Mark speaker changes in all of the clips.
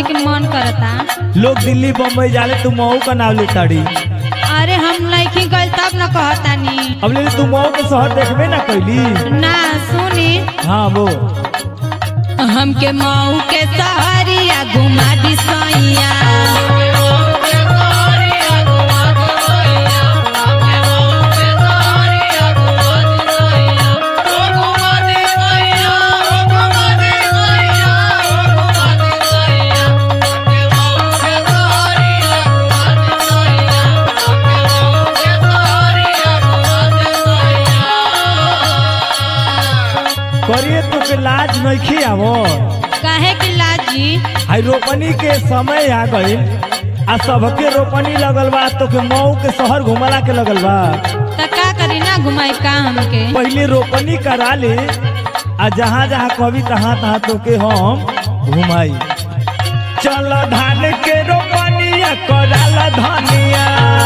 Speaker 1: के मन करता
Speaker 2: लोग दिल्ली बम्बई जाले तू मऊ का नाम ले ताड़ी
Speaker 1: अरे हम नहीं गइल तब न कहतानी
Speaker 2: अब ले तू मऊ के शहर देखबे ना कैली
Speaker 1: ना सुनी
Speaker 2: हाँ वो
Speaker 1: हमके मऊ के सहरिया घुमा दी सैया
Speaker 2: करिए तो के लाज नहीं आवो
Speaker 1: काहे कि लाजी
Speaker 2: आई रोपनी के समय आ गई आ सबके रोपनी लगल बा तो के मऊ के शहर घुमला के लगल बा
Speaker 1: त का करी ना घुमाई का हमके
Speaker 2: पहले रोपनी करा ले आ जहाँ जहाँ कभी तहाँ तहाँ तो के हम घुमाई चल धान के रोपनिया कराला धनिया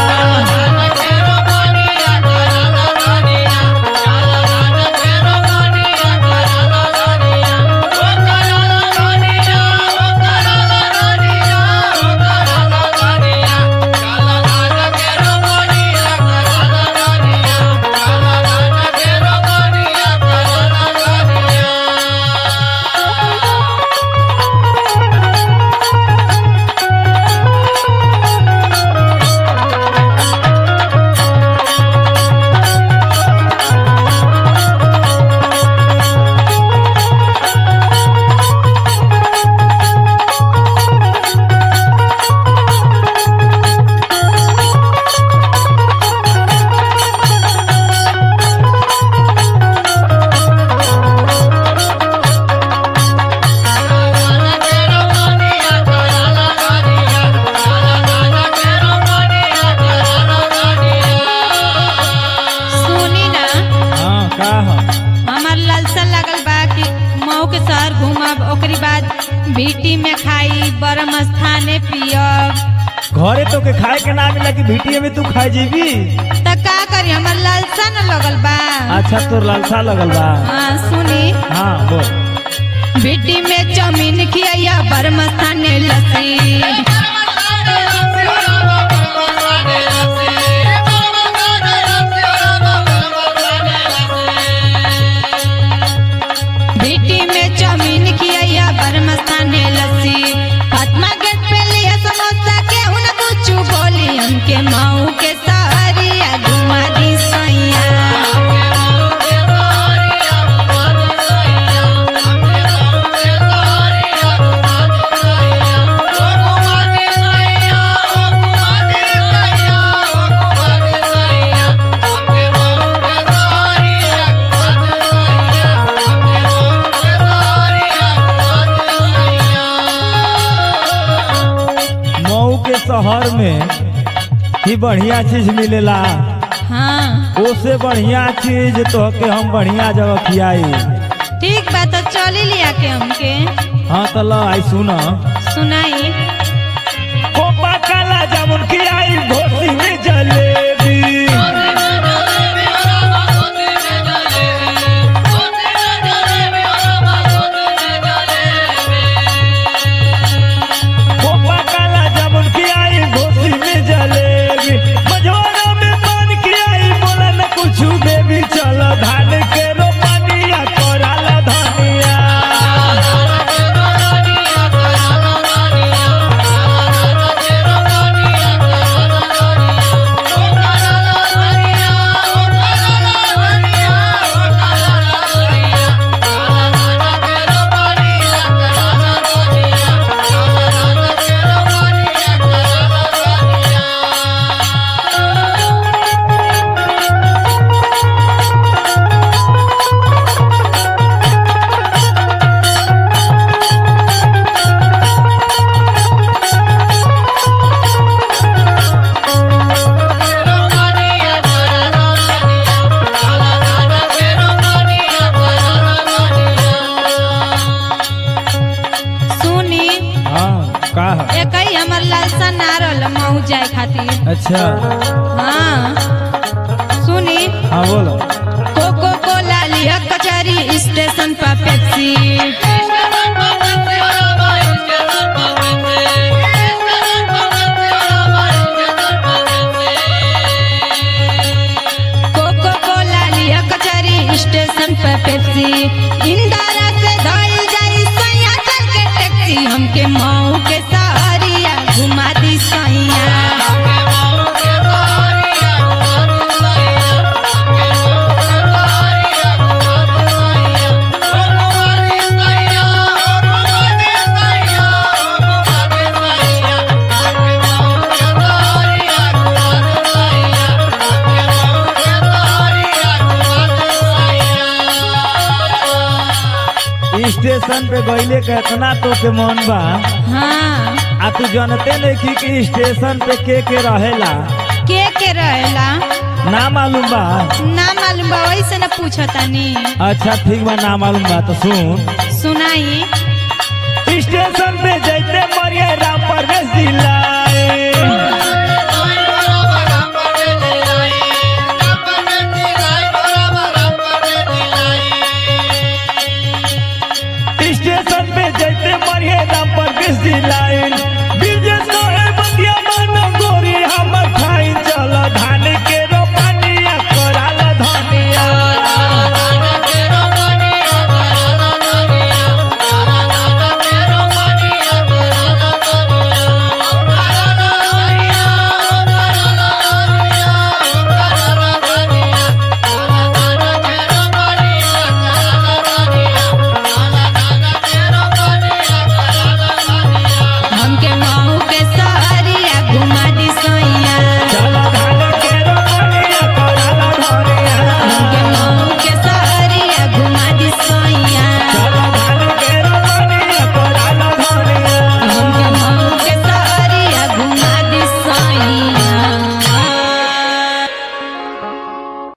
Speaker 1: सुनी ना
Speaker 2: हाँ का ह?
Speaker 1: हमार लालसा लागल बा कि मऊ के शहर घूमब ओकरी बाद भीटी में खाई बरम स्थाने पियब
Speaker 2: घरे तो के खाए के ना मिला कि भीटिए में तू खाए जीबी
Speaker 1: त का करी हमार लालसा न लगल बा
Speaker 2: अच्छा तोर लालसा लगल बा
Speaker 1: हाँ सुनी
Speaker 2: हाँ बोल
Speaker 1: भीटी में चौमीन खिया बरम स्थाने लस्सी भीटी में चौमीन खिया बरम स्थाने लस्सी फातिमा गेट पे लिया समोसा के उन कुछ बोली हमके मऊ के सहरिया घुमा दी सैया
Speaker 2: मऊ के शहर में ही बढ़िया चीज मिलेला
Speaker 1: हाँ
Speaker 2: ओसे बढ़िया चीज तो के हम बढ़िया जगह खियाई
Speaker 1: ठीक बा तो चली लिया के हमके
Speaker 2: हाँ तो ला आई सुना
Speaker 1: सुनाई
Speaker 2: कोपा काला जामुन खियाई घोसी में जलेबी कोपा काला जामुन खियाई घोसी में जलेबी मझोरा में पान खियाई बोला न कुछ बेबी चल धान के रोपनिया कराला धनिया
Speaker 1: सुनी
Speaker 2: हाँ का है?
Speaker 1: एक ही हमर लालसा ना रहल मऊ जाए खातिर
Speaker 2: अच्छा
Speaker 1: हाँ सुनी
Speaker 2: हाँ बोलो
Speaker 1: कोको कोला लिया कचहरी स्टेशन पर पेप्सी
Speaker 2: स्टेशन पे गईले के इतना तो के मन बा
Speaker 1: हाँ
Speaker 2: आ तू जानते नहीं कि, कि स्टेशन पे के के रहेला
Speaker 1: के के रहेला
Speaker 2: ना मालूम बा
Speaker 1: ना मालूम बा वैसे न पूछतानी
Speaker 2: अच्छा ठीक बा ना मालूम बा तो सुन
Speaker 1: सुनाई
Speaker 2: स्टेशन पे जैते मरिए राम परवेश दिलाए स्टेशन पे जैते मरिए राम परवेश दिलाए